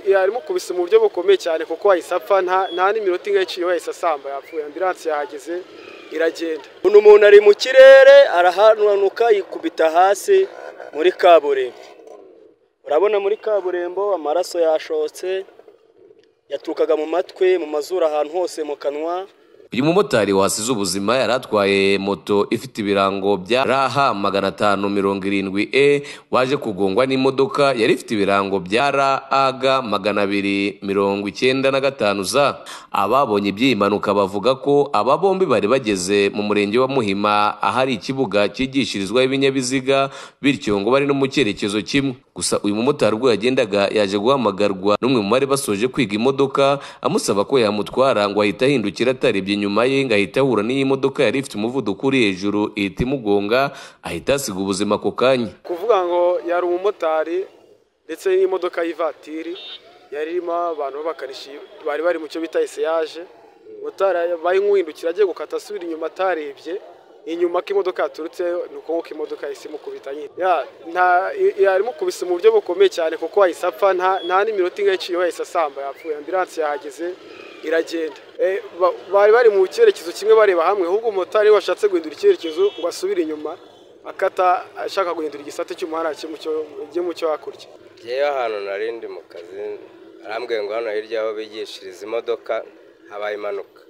yari mukubise mu buryo bukomeye cyane kuko wahise apfa nta n'iminota ingahe iciye wahise asamba yapfuye ambiranse yahageze iragenda uno umuntu ari mu kirere arahanuka yikubita hasi muri kaburimbo urabona muri kaburimbo amaraso yashotse yaturukaga mu matwi mu mazuru ahantu hose mu kanwa uyu mumotari wasize ubuzima yari atwaye moto ifite ibirango bya rh magana atanu mirongo irindwi e waje kugongwa n'imodoka yari ifite ibirango bya rag magana abiri mirongo icyenda na gatanu za ababonye iby'iyi mpanuka bavuga ko aba bombi bari bageze mu murenge wa muhima ahari ikibuga cyigishirizwaho ibinyabiziga bityo ngo bari no mu cyerekezo kimwe gusa uyu mumotari ubwo yagendaga yaje guhamagarwa n'umwe mu bari basoje kwiga imodoka amusaba ko yamutwara ngo ahita ahindukira atarebye inyuma ye ngo ahita ahura n'iyi modoka yari ifite umuvuduko uri hejuru ihita imugonga ahita asiga ubuzima ako kanya kuvuga ngo yari umumotari ndetse n'imodoka y'ivatiri yari irimo abantu b'abakanishi bari bari mu cyo bita eseyaje bayi nk'uhindukira agiye gukata asubira inyuma atarebye inyuma ko imodoka yaturutse ni uko nk'uko imodoka yahise imukubita nyine yari mukubise mu buryo bukomeye cyane kuko wahise apfa nta n'iminota ingahe iciye wahise asamba yapfuye ambiranse yahageze iragenda bari bari mu cyerekezo kimwe bareba hamwe ahubwo umumotari washatse guhindura icyerekezo ngo asubire inyuma akata ashaka guhindura igisate cy'umuhanda kijye mu cyo hakurya ngewe ahantu narindi mu kazi arambwiye ngo hano hirya aho bigishiriza imodoka habaye impanuka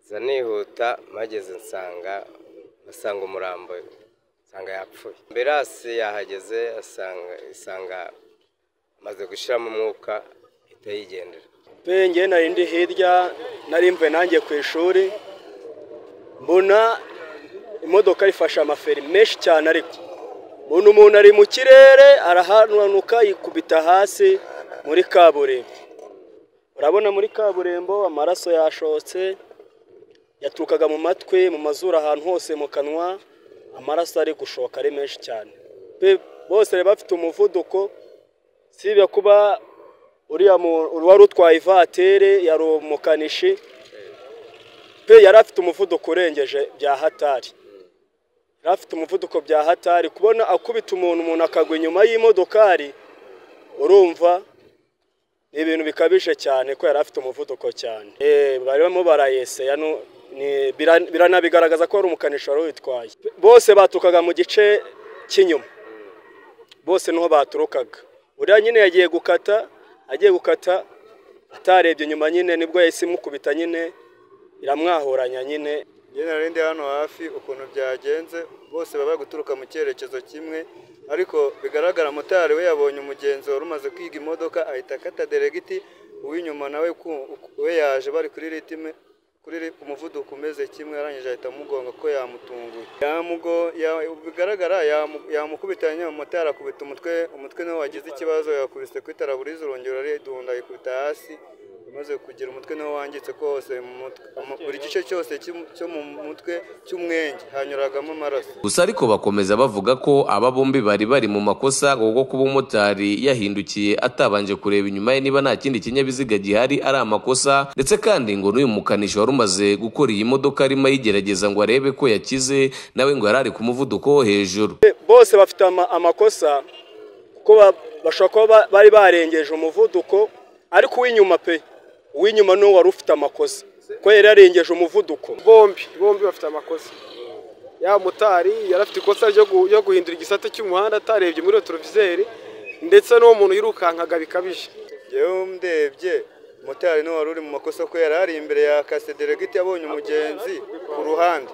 nza nihuta mpageze nsanga asanga umurambo nsanga yapfuye mbere hasi yahageze asanga amaze gushyiramo umwuka ihita yigendera ngewe nari ndi hirya nari mvuye nanjye ku ishuri mbona imodoka ifashe amaferi menshi cyane ariko mbona umuntu ari mu kirere arahanuka yikubita hasi muri kaburimbo urabona muri kaburimbo amaraso yashotse yaturukaga mu matwi mu mazuru ahantu hose mu kanwa amaraso ari gushoka ari menshi cyane bose bari bafite umuvuduko sibye kuba uriya wari utwaye ivatire yari umukanishi pe yari afite umuvuduko urengeje bya hatari yari afite umuvuduko bya hatari kubona akubita umuntu umuntu akagwa inyuma y'imodokari urumva ni ibintu bikabije cyane ko yari afite umuvuduko cyane barimo barayeseya biranabigaragaza ko ari umukanishi wari witwaye bose baturukaga mu gice cy'inyuma bose niho baturukaga uriya nyine yagiye gukata agiye gukata atarebye inyuma nyine nibwo yahise imukubita nyine iramwahuranya nyine nyine narindi hano hafi ukuntu byagenze bose baba guturuka mu cyerekezo kimwe ariko bigaragara motari we yabonye umugenzi wari umaze kwiga imodoka ahita akata deregiti uw'inyuma nawe we yaje bari kuri ritime kuri umuvuduko umeze kimwe arangije ahita amugonga ko yamutunguye bigaragara yamukubitanye umumotari akubita umutwe umutwe niwe wagize ikibazo yakubise kuri taraburize urongera aridunda ayikubita hasi amaze kugira umutwe niwe wangitse ko hose mu mutwe buri gice cyose cyo mu mutwe cy'umwenge hanyuragamo amaraso gusa ariko bakomeza bavuga ko aba bombi bari bari mu makosa ngo kuba umumotari yahindukiye atabanje kureba inyuma ye niba nta kindi kinyabiziga gihari ari amakosa ndetse kandi ngo n'uyu mukanishi wari umaze gukora iyi modoka arimo ayigerageza ngo arebe ko yakize nawe ngo yari ari ku muvuduko wo hejuru bose bafite amakosa kuko bashobora kuba bari barengeje umuvuduko ariko uw'inyuma pe uw'inyuma n'uwo wari ufite amakosa ko yari yarengeje umuvuduko bombi bombi bafite amakosa ya motari yari afite ikosa ryo guhindura igisate cy'umuhanda atarebye muri retroviseri ndetse n'uwo muntu yirukankaga bikabije yewe ndebye motari niwe wari uri mu makosa ko yari ari imbere ya kasedegiti abonye umugenzi ku ruhande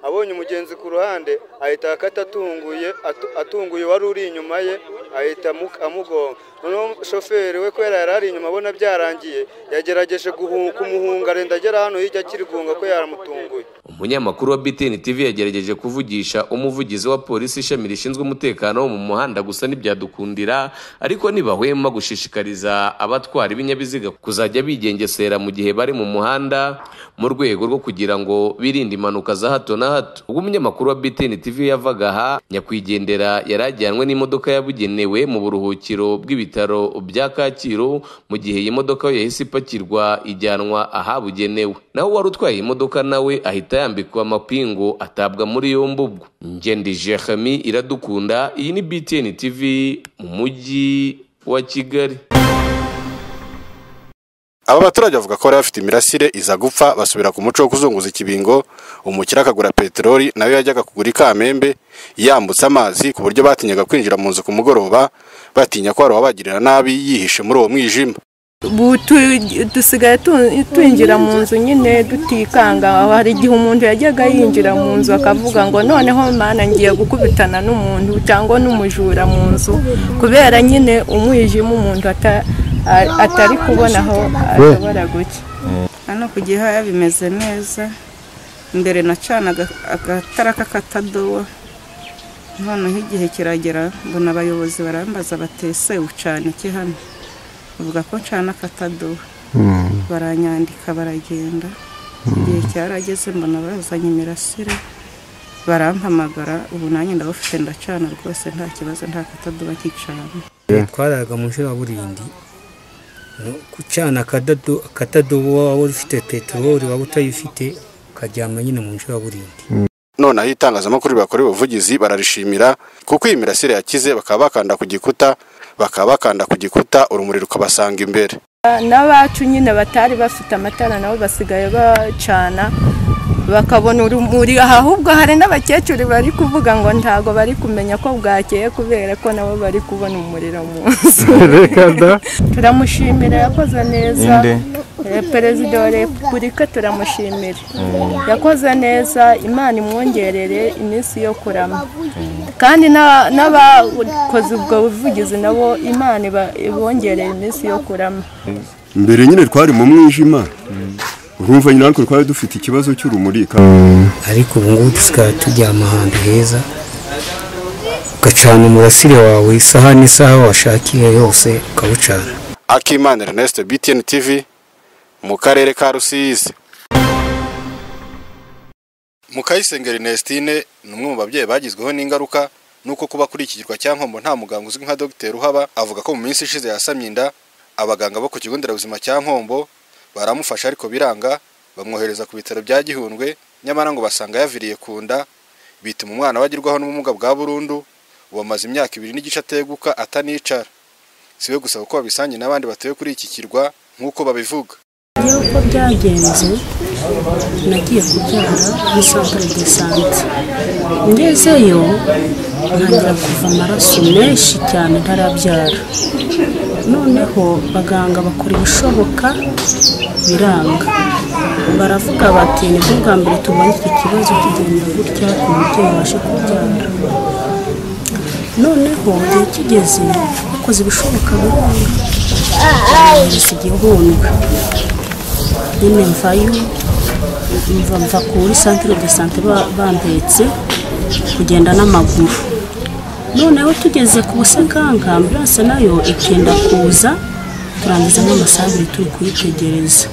abonye umugenzi ku ruhande ahita akata atunguye atunguye uwari uri inyuma ye ahita amugonga noneho shoferi we kubera yari ari inyuma abona byarangiye yagerageje kumuhunga arenda agera hano hirya akirigunga ko yaramutunguye umunyamakuru wa BTN TV yagerageje kuvugisha umuvugizi wa polisi ishami rishinzwe umutekano wo mu muhanda gusa ntibyadukundira ariko ntibahwema gushishikariza abatwara ibinyabiziga kuzajya bigengesera mu gihe bari mu muhanda mu rwego rwo kugira ngo birinde impanuka za hato na hato ubwo umunyamakuru wa BTN TV yavaga aha nyakwigendera yari ajyanwe n'imodoka yabugenewe mu buruhukiro bw'ibitaro bya Kacyiru mu gihe iyi modoka yahise ipakirwa ijyanwa ahabugenewe naho wari utwaye imodoka nawe ahita yambikwa amapingu atabwa muri yombi ubwo ngendi jeremy iradukunda iyi ni btn tv mu mujyi wa kigali aba baturage bavuga ko bari bafite imirasire iza gupfa basubira ku muco wo kuzunguza ikibingo umukire akagura peteroli nawe yajyaga kugura ikamembe yambutse amazi ku buryo batinyaga kwinjira mu nzu ku mugoroba batinya ko hari uwabagirira nabi yihishe muri uwo mwijima ubu tu- dusigaye tu- twinjira mu nzu nyine tutikanga hari igihe umuntu yajyaga yinjira mu nzu akavuga ngo noneho mana ngiye gukubitana n'umuntu cyangwa n'umujura mu nzu kubera nyine umwijima umuntu ata- a- atari kubona aho ashobora guca hano ku gihaya bimeze neza imbere nacanaga agatara k'akatadowa noneho igihe kiragera mbona abayobozi barambaza batese ucana iki hano bavuga ko ncana akatadowa baranyandika baragenda igihe cyarageze mbona bazanye imirasire barampamagara ubu nanjye ndabufite ndacana rwose nta kibazo nta katadowa kicana twaraga mu burindi gucana akadodo akadodo waba ufite peteroli waba utayifite ukaryama nyine mu burindi noneho itangazamakuru ribakorewe ubuvugizi bararishimira kuko iyi mirasire yakize bakaba bakanda ku gikuta bakaba bakanda ku gikuta urumuri rukabasanga imbere n'abacu nyine batari bafite amatara nabo basigaye bacana bakabona urumuri ahubwo hari n'abakecuru bari kuvuga ngo ntago bari kumenya ko bwakeye kubera ko nabo bari kubona umuriro mu nzu turamushimira yakoze neza Eh, perezida wa repubulika turamushimira yakoze neza imana imwongerere iminsi yo kurama kandi n'a- n'abakoze ubwo buvugizi nabo imana iba- ibongereye iminsi yo kurama mbere nyine twari mu mwijima urumva nyine ariko twari dufite ikibazo cy'urumuri ariko ubu ngubu dusigaye turyama ahantu heza ugacana umurasire wawe isaha n'isaha washakiye yose ukawucana akimana ernest btn tv mu karere ka rusizi mukayisenga ernestine ni umwe mu babyeyi bagizweho n'ingaruka nuko kuba kuri iki kirwa cya nkombo nta muganga uzwi nka dogiteri uhaba avuga ko mu minsi ishize yasamye inda abaganga bo ku kigo nderabuzima cya nkombo baramufasha ariko biranga bamwohereza ku bitaro bya gihundwe nyamara ngo basanga yaviriye ku nda bituma umwana we agerwaho n'ubumuga bwa burundu ubu amaze imyaka ibiri n'igice ateguka atanicara si we gusa kuko babisangiye n'abandi batuye kuri iki kirwa nk'uko babivuga uko byagenze nagiye kubyara muri centre de sante ngezeyo ntangira kuva amaraso menshi cyane ntarabyara noneho abaganga bakora ibishoboka biranga baravuga bati nibwo bwa mbere tubonye iki kibazo kigenda gutya umubyeyi abashe kubyara noneho igihe kigeze bakoze ibishoboka biranga barabizi igihundwe nyine mvayo mva mva kuri santire de sante ba- bandetse kugenda n'amaguru noneho tugeze ku busekanga ambilanse nayo ikenda kuza turangiza n'amasaha abiri turi kuyitegereza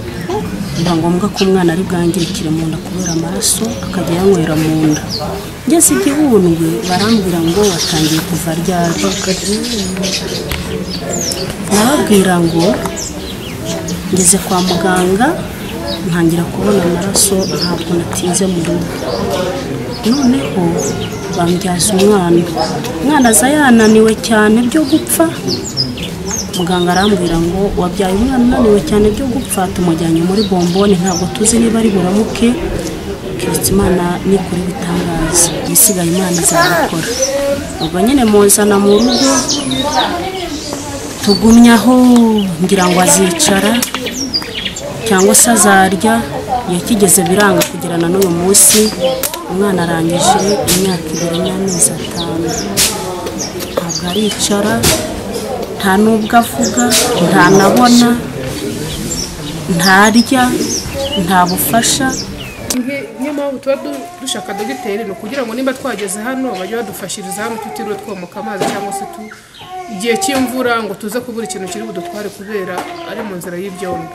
biba ngombwa ko umwana ari bwangirikire mu nda kubera amaraso akajya yanywera mu nda ngeze igihundwe barambwira ngo watangiye kuva ryari nababwira ngo ngeze kwa muganga ntangira kubona amaraso ntabwo natinze mu rugo noneho bambyaza umwana umwana aza yananiwe cyane byo gupfa muganga arambwira ngo wabyaye umwana unaniwe cyane byo gupfa tumujyanye muri bomboni ntabwo tuzi niba ari buramuke keretse imana nikora ibitangaza ibisigaye imana izabikora ubwo nyine muzana mu rugo tugumye aho ngira ngo azicara cyangwa se azarya iyo kigeze biranga kugera na n'uyu munsi umwana arangije imyaka ibiri n'amezi atanu ntabwo aricara nta n'ubwo avuga ntanabona ntarya nta bufasha niyo mpamvu tuba du- dushaka dogiteri ni ukugira ngo nimba twageze hano bajye badufashiriza hano tutiriwe twomoka amazi cyangwa se tu igihe cy'imvura ngo tuze kubura ikintu kiri budutware kubera ari mu nzira y'ibyondo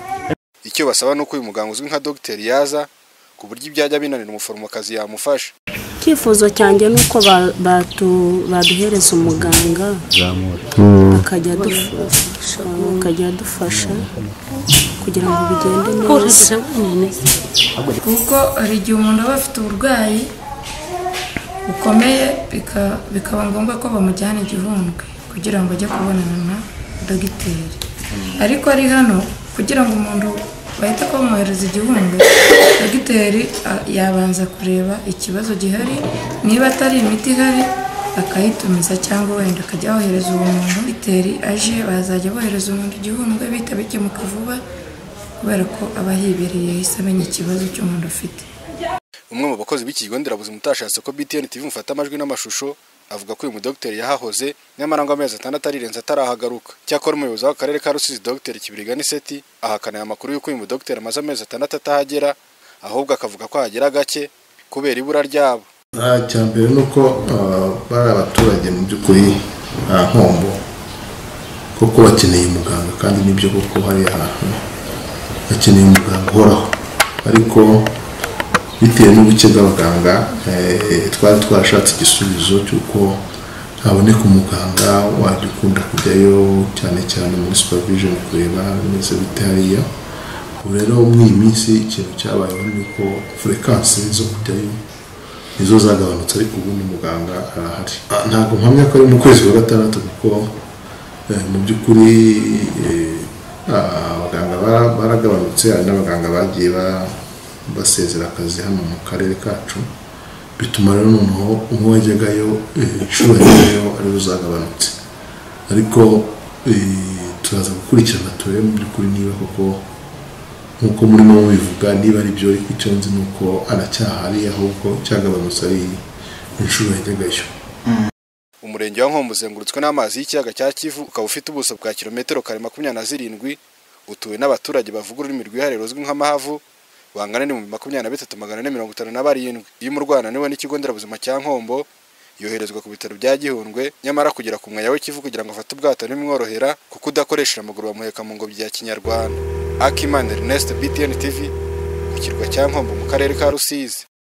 icyo basaba ni uko uyu muganga uzwi nka dogiteri yaza ku buryo ibyajya binanira umuforomokazi yamufasha icyifuzo cyanjye ni uko ba- batu- baduhereza umuganga akajya adufasha akajya adufasha kugira ngo bigende neza kuko hari igihe umuntu aba afite uburwayi bukomeye bikaba ngombwa ko bamujyana igihundwe kugira ngo ajye kubonana dogiteri ariko ari hano kugira ngo umuntu bahite kumwohereza igihumbi dogiteri a- yabanza kureba ikibazo gihari niba atari imiti ihari akayitumiza cyangwa wenda akajya yohereza uwo muntu dogiteri aje bazajya bohereza umuntu igihumbi bihita bikemuka vuba kubera ko aba yibereye yahise amenya ikibazo cy'umuntu afite umwe mu bakozi b'ikigo nderabuzima utashatse ko BTN TV mufata amajwi n'amashusho avuga ko uyu mudogiteri yahahoze nyamara ngo amezi atandatu arirenze atarahagaruka cyakora umuyobozi w'akarere ka Rusizi dogiteri Kibirigani Seti ahakana aya makuru y'uko uyu mudogiteri amaze amezi atandatu atahagera ahubwo akavuga ko hagera gake kubera ibura ryabo Ah, icya mbere ni uko ah, bari abaturage mu by'ukuri nta nkombo kuko bakeneye umuganga kandi nibyo kuko hari ahantu bakeneye umuganga uhoraho ariko bitewe n'ubuke bw'abaganga eh, twari twarashatse igisubizo cy'uko haboneka umuganga wajya ukunda kujyayo cyane cyane muri supervision kureba bimeze bite hariya ubu rero muri iyi minsi ikintu cyabayeho ni uko furekansi zo kujyayo nizo zagabanutse ariko ubundi muganga arahari Ah, ntabwo mpamya ko ari mu kwezi kwa gatandatu kuko eh, mu by'ukuri eh, ah, abaganga bara- baragabanutse hari n'abaganga bagiye ba- basezera akazi hano mu karere kacu bituma rero noneho umwe wajyagayo eh, inshuro yajyagayo ariwe uzagabanutse ariko eh, turaza gukurikirana turebe mu by'ukuri niba koko nk'uko murimo mubivuga niba ari byo ariko icyo nzi ni uko aracyahari ahubwo cyagabanutse ari inshuro yajyagayo umurenge wa Nkombo uzengurutswe n'amazi y'ikiyaga cya Kivu ukaba ufite ubuso bwa kilometero kare makumyabiri na zirindwi utuwe n'abaturage bavuga ururimi rwihariye ruzwi nk'amahavu bangana n'ibihumbi makumyabiri na bitatu magana ane mirongo itanu na barindwi iyo umurwana niwe n'ikigo nderabuzima cya Nkombo yoherezwa ku bitaro bya Gihundwe nyamara kugera ku mwaya w'ikivu kugira ngo afate ubwato ntibimworohera kuko udakoresheje amaguru bamuheka mu ngobyi ya kinyarwanda Akiman Ernest BTN TV ku kirwa cya Nkombo mu karere ka Rusizi